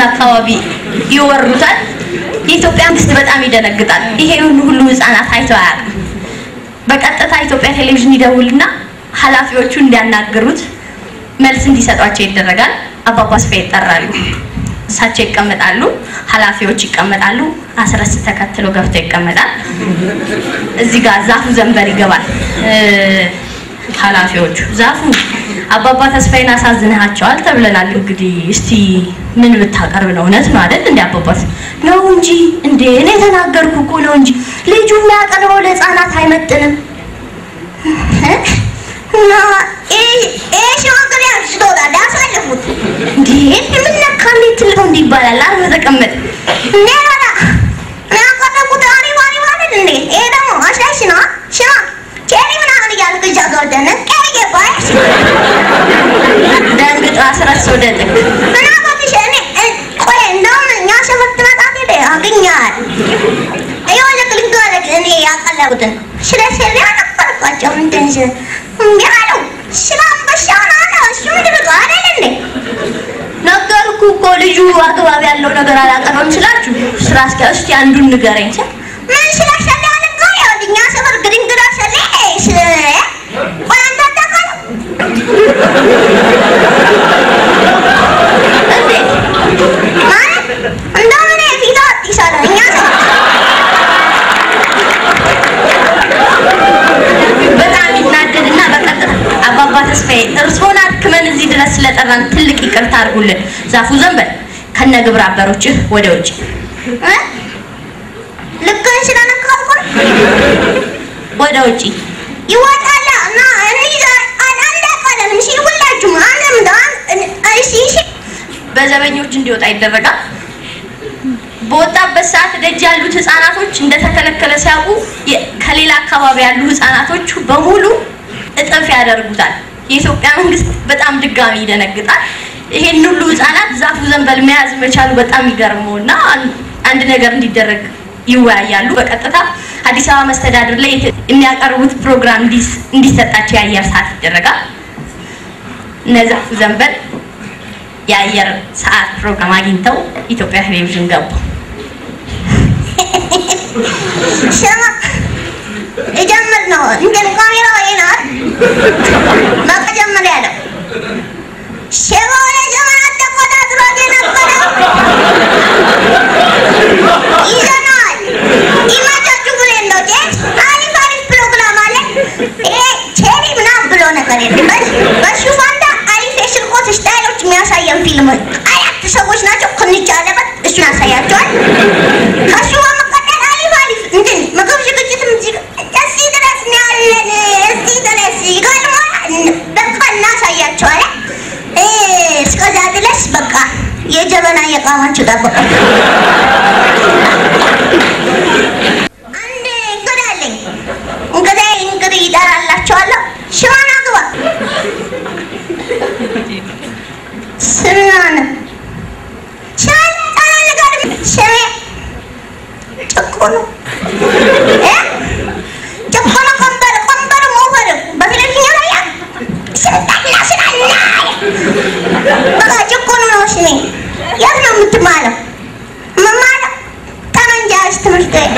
ያለውን አካባቢ ይወሩታል። የኢትዮጵያ መንግስት በጣም ይደነግጣል። ይሄን ሁሉ ህፃናት አይተው አያውቅም። በቀጥታ ኢትዮጵያ ቴሌቪዥን ይደውልና ኃላፊዎቹ እንዲያናግሩት መልስ እንዲሰጧቸው ይደረጋል። አባባ አስፋ ይጠራሉ። እሳቸው ይቀመጣሉ፣ ኃላፊዎች ይቀመጣሉ። አስረስ ተከትሎ ገብቶ ይቀመጣል። እዚህ ጋር ዛፉ ዘንበር ይገባል። እ፣ ኃላፊዎቹ ዛፉ አባባ ተስፋዬን አሳዝንሃቸዋል ተብለናል። እንግዲህ እስቲ ምን ብታቀርብ ነው? እውነት ነው አይደል? እንደ አባባት ነው እንጂ እንዴ እኔ የተናገርኩ እኮ ነው እንጂ ልጁ የሚያቀርበው ለህፃናት አይመጥንም። እና ይሄ ሽማግሌ አንስቶታ ዳሳለፉት እንዴ ምን ነካ እንዴት ትልቀው እንዲህ ይባላል? አርፈህ ተቀመጥ እንዴ ታዲያ እኔ ያቀረብኩት አሪፍ አሪፍ አይደል እንዴ? ይሄ ደግሞ አሻሽ ነው ሽማ ቼሪ ምናምን እያልክ እጃ ገብተህ ነቀይ ባይሽ ደንግጦ አስረስ ወደ ጥግ ምን አባትሽ እኔ እ- ቆይ እንደውም እኛ ሸፈት መጣት ሄደ አገኛል ይኸውልህ ልንገርህ እኔ ያቀለቡትን ስለ ስለ አነበርኳቸው እንትን ስ እንዲህ አለው ስለ አንበሻውን አለ እሱ ምንድን ነው አይደል እንዴ ነገርኩህ እኮ ልጁ አግባብ ያለው ነገር አላቀረም ስላችሁ ስራ እስኪ እስኪ አንዱን ንገረኝ ስል ምን ስለ ሰለ አልንገር ይኸውልህ እኛ ሰፈር ግድንግዳ ሰለ ስ ቆይ አንተ አታውቃለህ እንዴት ማለት እንደውም እኔ ፊት አዲስ አለ እኛ ሰፈር በጣም ይናደድና በቀጥታ አባባ ተስፋዬ እርስዎን አክመን እዚህ ድረስ ስለጠራን ትልቅ ይቅርታ አድርጉልን። ዛፉ ዘንበል ከነ ግብረ አበሮችህ ወደ ውጭ እ? ልክህን ስለነካሁ እኮ ነው። ወደ ውጭ ይወጣላ እና እኔ ይዛ- አላቀለም እሺ፣ ሁላችሁም አንድም ዳን እሺ፣ እሺ በዘበኞች እንዲወጣ ይደረጋል። በወጣበት ሰዓት ደጅ ያሉት ህፃናቶች እንደተከለከለ ሲያውቁ የ- ከሌላ አካባቢ ያሉ ህፃናቶች በሙሉ እጥፍ ያደርጉታል። የኢትዮጵያ መንግስት በጣም ድጋሚ ይደነግጣል። ይሄን ሁሉ ህፃናት ዛፉ ዘንበል መያዝ መቻሉ በጣም ይገርመው እና አን- አንድ ነገር እንዲደረግ ይወያያሉ። በቀጥታ አዲስ አበባ መስተዳድር ላይ የተ- የሚያቀርቡት ፕሮግራም እንዲስ- እንዲሰጣቸው የአየር ሰዓት ይደረጋል። እነ ዛፉ ዘንበል የአየር ሰዓት ፕሮግራም አግኝተው ኢትዮጵያ ቴሌቪዥን ገቡ። ስማ ልጀምር ነው እንትን ካሜራው ይናል በቃ ጀምር ያለው ሸባ ለዘመናት ተቆጣጥሮት የነበረው ይዘናል ይመቻችሁ ብለን ነው ጄት አሪፍ አሪፍ ፕሮግራም አለ ይሄ ቼሪ ምናምን ብሎ ነገር የለም በስ- በሱ ፋንታ አሪፍ የስርቆት ስታይሎች የሚያሳየን ፊልም አራት ሰዎች ናቸው ክንቻ አለበት እሱን ያሳያቸዋል ከሱ በመቀጠል አሪፍ አሪፍ እንትን ምግብ ዝግጅትም እዚህ ጋር እዚህ ድረስ ነው ያለን እዚህ ድረስ ይገርማል በቃ እናሳያቸዋለን እ፣ እስከዛ ድረስ በቃ የጀበና እየቃማችሁ ጠብቁ አንድ እንግዳ አለኝ እንግዳ እንግዲህ ይጠራላችኋለሁ ሽማን አግባ ስምናነ ሽማን ጣና ነገር ስሜ ጭቁኑ እ? ጭቁኑ ቀንበር ቀንበር ሞፈር በቴሌቪዥን ላይ ስልጣና ስላና በቃ ጭቁኑ ነው ስሜ የት ነው የምትማለው መማለው ጠመንጃ ያዝ ትምህርት ቤት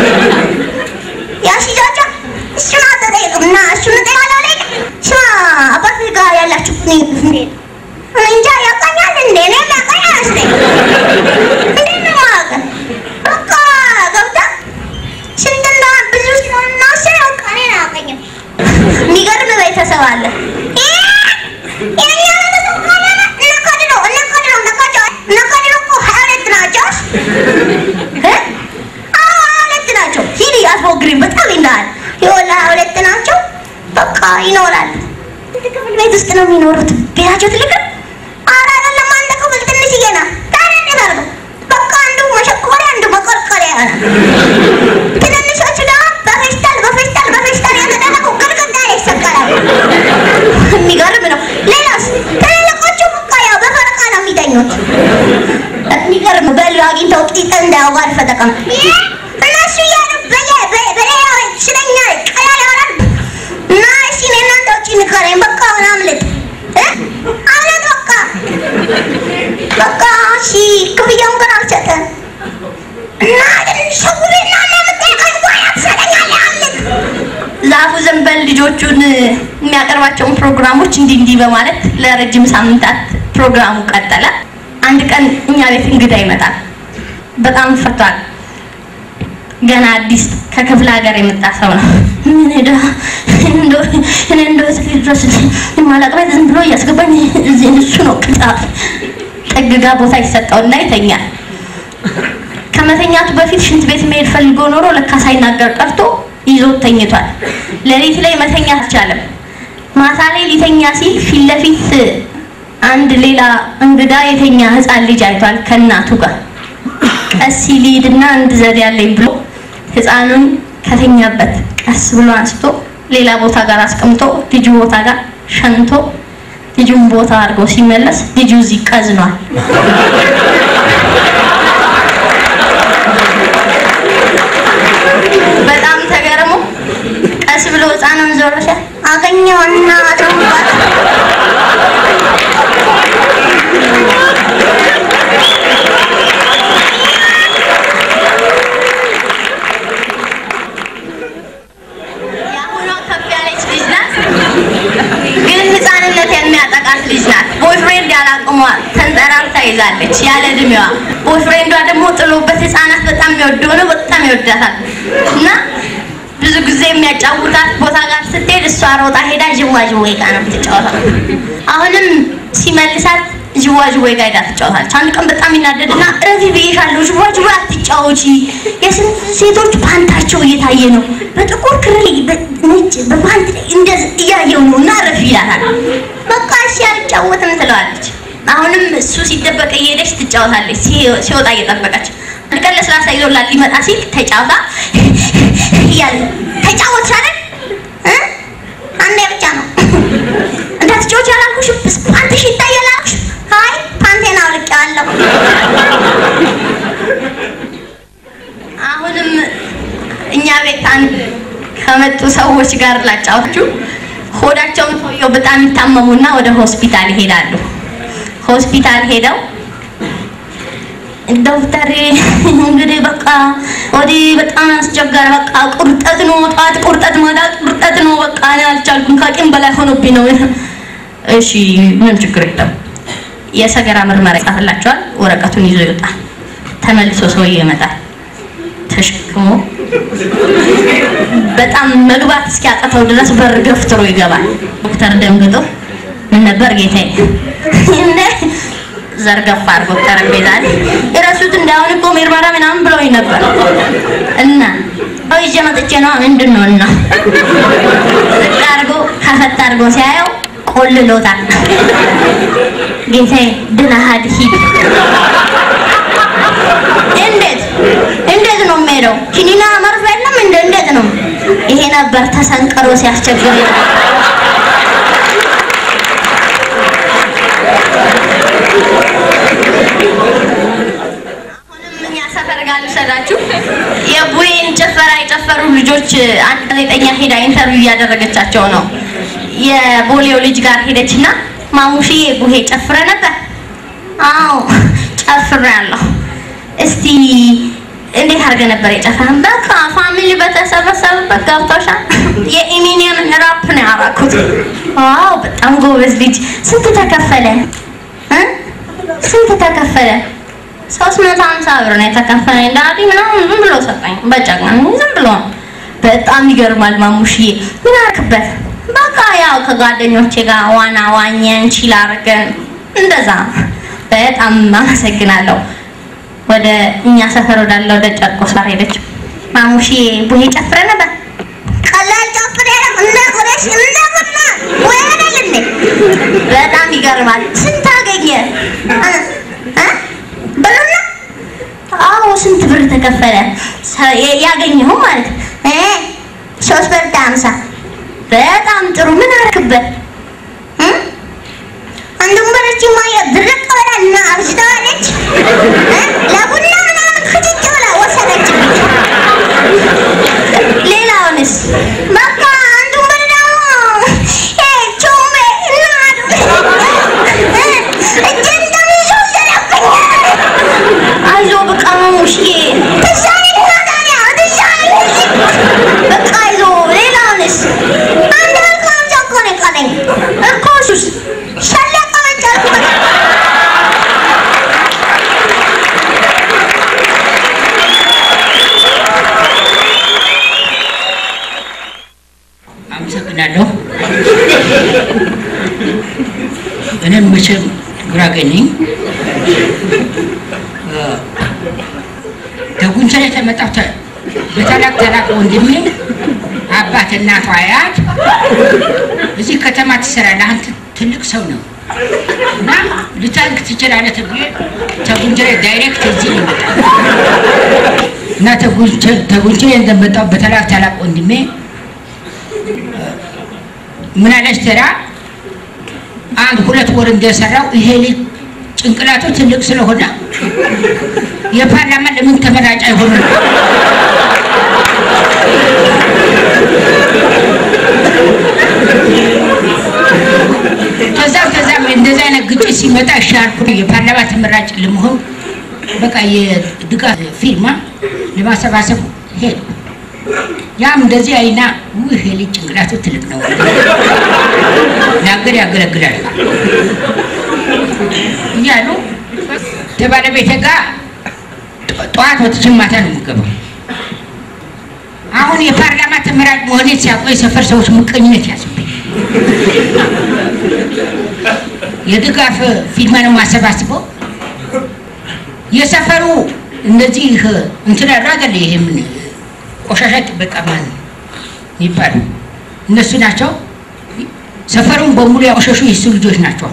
ያስይዛቸው እሱን አትጠይቅም እና እሱን እጠይቃለሁ ላይ ስማ አባት ጋር ያላችሁ ግንኙነት እንዴት ነው? እኔ እንጃ ያውቃኛል እንዴ እኔም ያውቃኝ አይመስለኝም እንዴት ነው የማውቅህ? በቃ ገብተህ ስንት እንደሆነ ብዙ ስለሆነ ስለ በቃ እኔን አያውቀኝም የሚገርም ቤተሰብ አለ ይሄ የእኛ ቤተሰብ ከሆነ እነ ከድሮ እነ ከድሮ እነ ከድሮ እነ ከድሮ እኮ ሀያ ሁለት ናቸው እ? አዎ ሀያ ሁለት ናቸው ሂድ አትሞግሪኝ በጣም ይልሃል ይኸውልህ ሀያ ሁለት ናቸው በቃ ይኖራል አንድ ክፍል ቤት ውስጥ ነው የሚኖሩት ቤታቸው ትልቅ ነው ኧረ አይደለም አንድ ክፍል ትንሽዬ ናት ታዲያ እንዴት አድርገው በቃ አንዱ መሸኮሪያ አንዱ መቆርቆሪያ ይሆናል ትንንሾቹ ደግሞ በፌስታል በፌስታል በፌስታል የተደረጉ ግድግዳ ላይ ይሰቀላሉ የሚገርም ነው ሌላስ ትልልቆቹ በቃ ያው በፈረቃ ነው የሚተኙት የሚገርም በሉ አግኝተው ጢጥ እንዳያዋር ፈጠቀም እነሱ እያሉ በየ- በ- በሌላ ስለኛ ቀላል ያወራል እና እሺ እኔ እናንተ ውጪ ንገረኝ በቃ አሁን አምልጥ እ? አምልጥ በቃ በቃ እሺ አለቀ እና ሸውሬና ለምትቀኝ ወይ አትሰጠኛለህ አለቅ ዛፉ ዘንበል ልጆቹን የሚያቀርባቸውን ፕሮግራሞች እንዲህ እንዲህ በማለት ለረጅም ሳምንታት ፕሮግራሙ ቀጠለ። አንድ ቀን እኛ ቤት እንግዳ ይመጣል። በጣም ፈቷል። ገና አዲስ ከክፍለ ሀገር የመጣ ሰው ነው። ምን ሄዳ እንደው እኔ እንደው እስኪ ድረስ የማላቅበት ዝም ብሎ እያስገባኝ እዚህ እሱ ነው ቅጣት ጠግጋ ቦታ ይሰጠውና ይተኛል። ከመተኛቱ በፊት ሽንት ቤት መሄድ ፈልጎ ኖሮ ለካ ሳይናገር ቀርቶ ይዞት ተኝቷል። ሌሊት ላይ መተኛ አልቻለም። ማታ ላይ ሊተኛ ሲል ፊት ለፊት አንድ ሌላ እንግዳ የተኛ ህፃን ልጅ አይቷል ከእናቱ ጋር። ቀስ ሲል ሊሄድና አንድ ዘዴ ያለኝ ብሎ ህፃኑን ከተኛበት ቀስ ብሎ አንስቶ ሌላ ቦታ ጋር አስቀምጦ ልጁ ቦታ ጋር ሸንቶ ልጁን ቦታ አድርጎ ሲመለስ ልጁ እዚህ ቀዝኗል። በጣም ተገርሞ ቀስ ብሎ ህፃኑን ዞሮ ሲያይ አገኘውና ተውባት የአሁኗ ከፍ ያለች ልጅ ናት፣ ግን ህፃንነት የሚያጠቃት ልጅ ናት። ቦይፍሬንድ ያላቅሟ ተንጠራርታ ይዛለች ያለ እድሜዋ። ቦይፍሬንዷ ደግሞ ጥሎበት ህፃናት በጣም የሚወድ ሆነ በጣም ይወዳታል እና ብዙ ጊዜ የሚያጫውታት ቦታ ጋር ስትሄድ እሷ ሮጣ ሄዳ ዥዋዥዌ ጋር ነው የምትጫወተው። አሁንም ሲመልሳት ዥዋዥዌ ጋር ሄዳ ትጫወታለች። አንድ ቀን በጣም ይናደድና እረፊ ብዬሻለሁ፣ ዥዋዥዌ አትጫወቺ፣ የስንት ሴቶች ፓንታቸው እየታየ ነው፣ በጥቁር ክር ላይ በነጭ በፓንት ላይ እንደዚህ እያየው ነው እና እረፊ ይላታል። በቃ እሺ አልጫወትም ትለዋለች። አሁንም እሱ ሲደበቅ እየሄደች ትጫወታለች፣ ሲ- ሲወጣ እየጠበቀች አንድ ቀን ለስላሳ ይዞላት ሊመጣ ሲል ተጫውታ እያለ ተጫወትሽ አይደል እ አንዴ ብቻ ነው እንዳትጫወች ያላልኩሽም ፓንትሽ ይታያል አልኩሽ። አይ ፓንቴን አውልቄዋለሁ። አሁንም እኛ ቤት አንድ ከመጡ ሰዎች ጋር ላጫወታችሁ። ሆዳቸውን ሰውየው በጣም ይታመሙና ወደ ሆስፒታል ይሄዳሉ። ሆስፒታል ሄደው ዶክተር እንግዲህ በቃ ወዲህ በጣም ያስቸገረ፣ በቃ ቁርጠት ነው፣ ጠዋት ቁርጠት፣ ማታ ቁርጠት ነው። በቃ እኔ አልቻልኩም፣ ከቂም በላይ ሆኖብኝ ነው። እሺ ምንም ችግር የለም። የሰገራ ምርመራ ይጻፍላቸዋል። ወረቀቱን ይዞ ይወጣል። ተመልሶ ሰውዬው ይመጣል ተሸክሞ በጣም መግባት እስኪያቅተው ድረስ በር ገፍትሮ ይገባል። ዶክተር ደንግጦ ምን ነበር ጌታዬ? እንደ ዘርገፍ አድርጎ ጠረጴዛ ላይ የረሱት እንዳሁን እኮ ምርመራ ምናምን ብለውኝ ነበር እና አዎ ይዤ መጥቼ ነው ምንድን ነው እና ዝቅ አድርጎ ከፈት አድርጎ ሲያየው ቆልሎታል። ጌታዬ ድነሃል ሂድ። እንዴት እንዴት ነው የምሄደው? ኪኒና መርፌ የለም እንደ እንዴት ነው? ይሄ ነበር ተሰንቀሮ ሲያስቸግር አሁንም እኛ ሰፈር ጋር ልውሰዳችሁ። የቡሄን ጭፈራ የጨፈሩ ልጆች አንድ ጋዜጠኛ ሄዳ ኢንተርቪው እያደረገቻቸው ነው። የቦሌው ልጅ ጋር ሄደችና ማሙሽዬ ቡሄ ጨፍረ ነበር? አዎ ጨፍሬያለሁ። እስቲ እንዴት አድርገህ ነበር የጨፈረን? በቃ ፋሚሊ በተሰበሰበበት ገብቶሻል። የኢሚኒየምን ራፕ ነው ያደረኩት። ዋው በጣም ጎበዝ ልጅ። ስንት ተከፈለ እ ስንት ተከፈለ? ሶስት መቶ ሀምሳ ብር ነው የተከፈለኝ። ዳዲ ምናምን ዝም ብሎ ሰጠኝ። በጨቅና ዝም ብሎ ነው። በጣም ይገርማል ማሙሽዬ። ምን አደረክበት? በቃ ያው ከጓደኞቼ ጋር ዋና ዋኘን፣ ቺል አድርገን እንደዛ። በጣም አመሰግናለሁ። ወደ እኛ ሰፈር ወዳለ ወደ ጨርቆስ ጋር ሄደች። ማሙሽዬ ቡሄ ጨፍረ ነበር? ቀላል ጨፍሬ እንደ ቁረሽ እንደ ቡና ወይ አይደል እንዴ? በጣም ይገርማል። ስንት አገኘ? እ? እ? ብሩና አዎ ስንት ብር ተከፈለ? ሰ- የ- ያገኘኸው ማለት እ ሶስት ብር ከሀምሳ በጣም ጥሩ። ምን አደረክበት? እ? አንዱን በረች ማየ ድርቅ ብላ እና አብዝተዋለች። እ? ለቡና ምናምን ክትጭ ብላ ወሰደችብኝ። ሌላውንስ በቃ አንዱን ብር ደግሞ እ ቾሜ እናቱ እ እጄን እንደሚይዞ ወሰደብኝ። አይዞህ በቃ አመሰግናለሁ። እኔም መቼም ጉራጌ ነኝ። ተጉንቸር የተመጣው በታላቅ ታላቅ ወንድሜ አባት እናቷ አያት እዚህ ከተማ ትሰራለህ አንተ ትልቅ ሰው ነው እና ልታንክ ትችላለህ ተብዬ ተጉንቸሬ ዳይሬክት እዚህ ነው የመጣው እና ተጉንቸሬ እንደመጣው በታላቅ ታላቅ ወንድሜ ምን አለች ተራ አንድ ሁለት ወር እንደሰራው ይሄ ልጅ ጭንቅላቱ ትልቅ ስለሆነ የፓርላማ ለምን ተመራጭ አይሆንም? ከዛም ከዛም እንደዚህ አይነት ግጭት ሲመጣ ሻርኩ የፓርላማ ተመራጭ ለመሆን በቃ የድጋፍ ፊርማ ለማሰባሰብ ሄዱ። ያም እንደዚህ አይና ይሄ ልጅ ጭንቅላቱ ትልቅ ነው፣ ለሀገር ያገለግላል እያሉ ከባለቤቴ ጋር ጠዋት ወጥቼ ማታ ነው የምገባው። አሁን የፓርላማ ተመራጭ መሆኔ ሲያውቁ የሰፈር ሰዎች ምቀኝነት ያዝብኝ። የድጋፍ ፊርማ ነው የማሰባስበው። የሰፈሩ እንደዚህ እንትን ያሉ አይደለ ይሄ ምን ቆሻሻ ጥበቃ ማን የሚባሉ እነሱ ናቸው። ሰፈሩን በሙሉ ያቆሸሹ የሱ ልጆች ናቸው።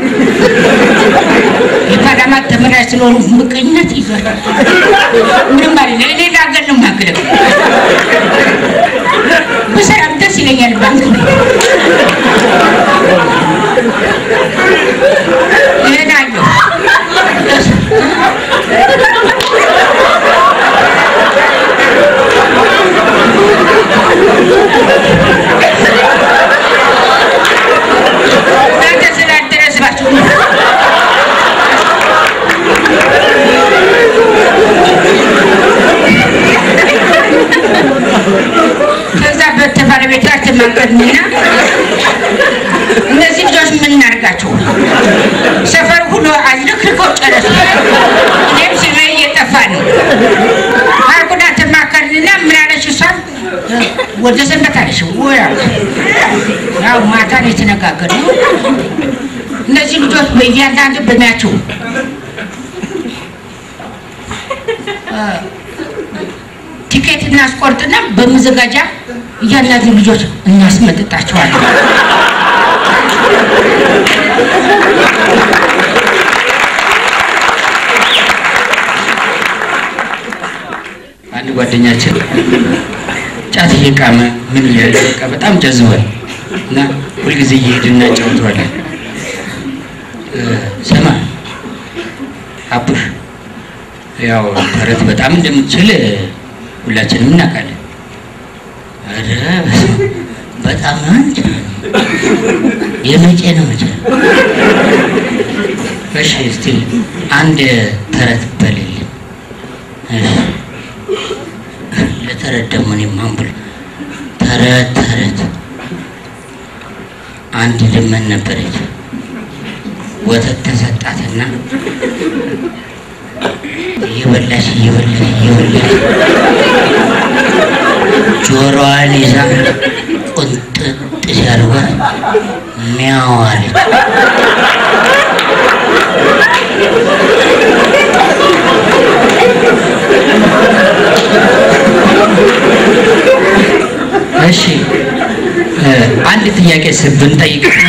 የፓርላማ ተመራጭ ስለሆኑ ምቀኝነት ይዟቸው ምንም ማለት ነው። እኔ ለሀገር ነው የማገለግለው። በሰላም ደስ ይለኛል። ባንክ ነው እሄዳለሁ። እናንተ ስላልደረሳችሁ ከዛ በተባለቤቷ ተማከርንና እነዚህ ልጆች ምን እናድርጋቸው? ሰፈር ሁሉ አዝረክርከው ጨረሱ። እኔም ስሜ እየጠፋ ነው አልኩና ተማከርንና ምን አለች እሷም ወደ ሰንበት አለች። ወያ ያው ማታ ነው የተነጋገርነው። እነዚህ ልጆች በእያንዳንዱ በሚያቸው ቲኬት እናስቆርጥና በመዘጋጃ እያንዳንዱ ልጆች እናስመጥጣቸዋለን። አንድ ጓደኛችን ጫት እየቃመ ምን እያለ በቃ በጣም ጀዝቧል እና ሁልጊዜ እየሄድን እናጫውተዋለን። ስማ አቡሽ፣ ያው ተረት በጣም እንደምትችል ሁላችንም እናውቃለን። ኧረ በጣም ነው እንጂ የመቼ ነው መቼ? እሺ እስቲ አንድ ተረት በልልን። እሺ ለተረት ደግሞ እኔ ማን ብሎ ተረት ተረት አንድ ልመን ነበረች። ወተት ተሰጣትና እየበላች እየበላች እየበላች ጆሮዋን ይዛ ቁንጥጥ ሲያደርጓት ሚያው አለች። እሺ አንድ ጥያቄ ብንጠይቅ